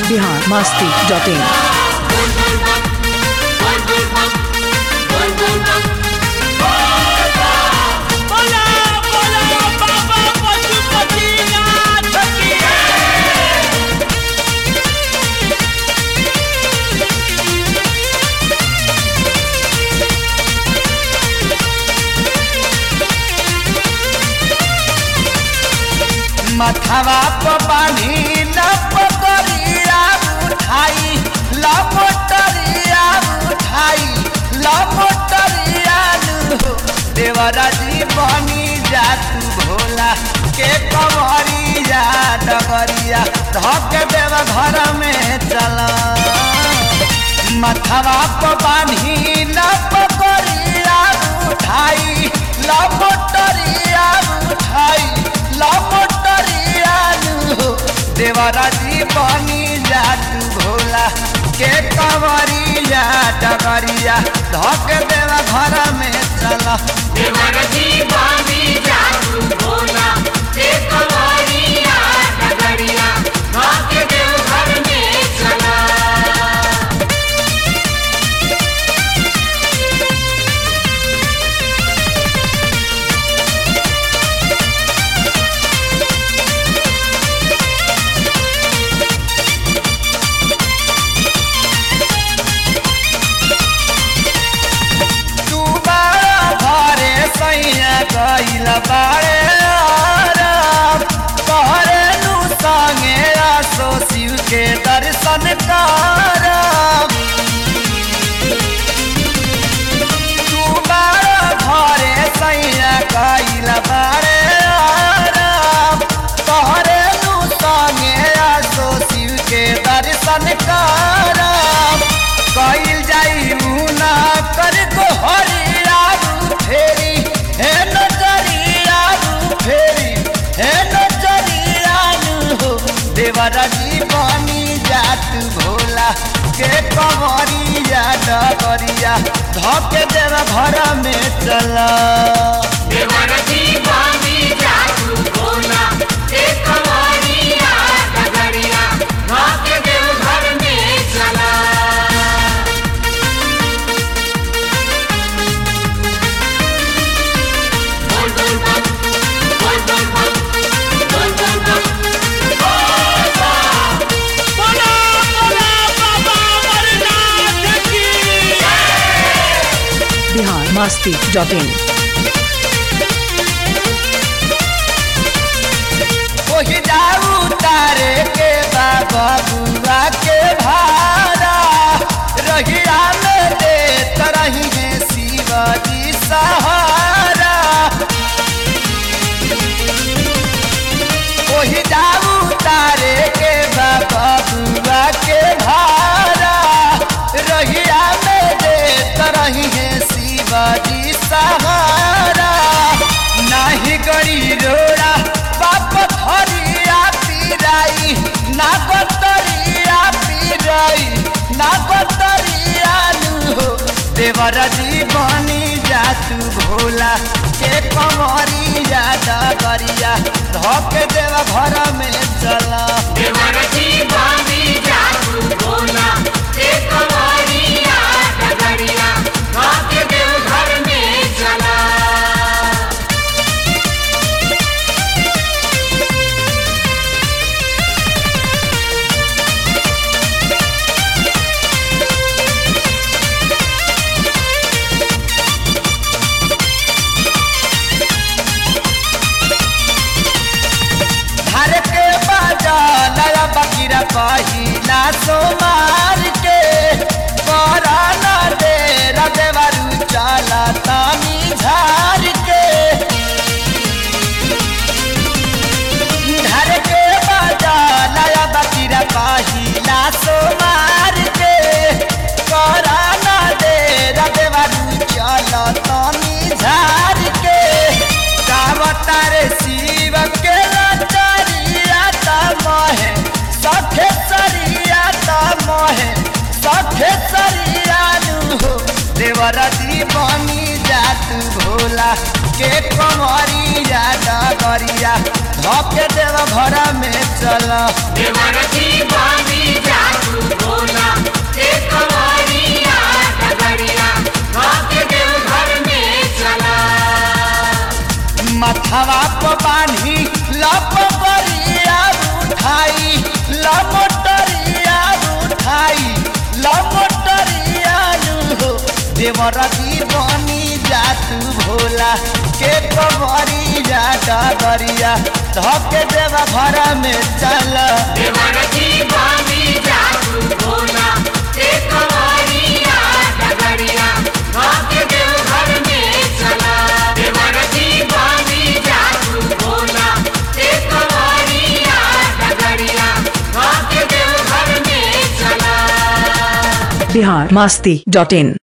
Bihar Masti dot in बोला बोला बाबा पशुपतिनाथ की मथवा प बानी न पकड़िया उठाई लपटरिया उठाई लपटरिया लू देवरा जी बनी जा तू भोला के कवरिया डगरिया धक देव घर में चला मथवा प बानी न पकड़िया उठाई लपटरिया उठाई लपटरिया लू देवरा जी बनी जा तू भोला के कवरिया डगरिया धक देव घर में चला तू बारा घरे सैया गइल बारे आराम तोहरे नु संगे आसो शिव के दर्शन करम तू बारा घरे सैया गइल बारे आराम तोहरे नु संगे आसो शिव के दर्शन करम कइल जाई मुना कर को हरिया फेरी हे नजरिया फेरी हे नजरिया हो देवरा जी बनी जात भोला के कवरिया डगरिया धक देव घर में चला बोला बोला बाबा अमरनाथ की बिहार मस्ती डॉट इन ओहि जाऊ तारे के बाबा बुआ के भारा रहिया में दे तरही है शिवाजी सहारा ओहि जाऊ तारे के बाबा बुआ के भारा रहिया में दे तरही है शिवाजी सहारा नाही गड़ी रोड़ा बाप धरिया पीराई ना गतरिया पीराई ना गतरिया नु देवर जी बनी जा तू भोला के कमरिया डगरिया धक देव घर में चला हर के बाजा नया बकीरा पहिला सोमार के पराना दे रदेवरु चला तानी झार के घर के बाजा नया बकीरा पहिला सोमार के पराना दे रदेवरु चला तानी झार के गावतार शिव के लाचारिया तमहे सखे सरिया तमहे सखे सरिया नु देवरा दी बनी जात भोला के कमरिया डगरिया धके देव घर में चल मथवा पर बांधी लप बरिया उठाई लमटरिया उठाई लमटरिया हो देवर दीवानी जातू भोला के कबरी जा डगरिया धके देव घर में चल बिहार मस्ती डॉट इन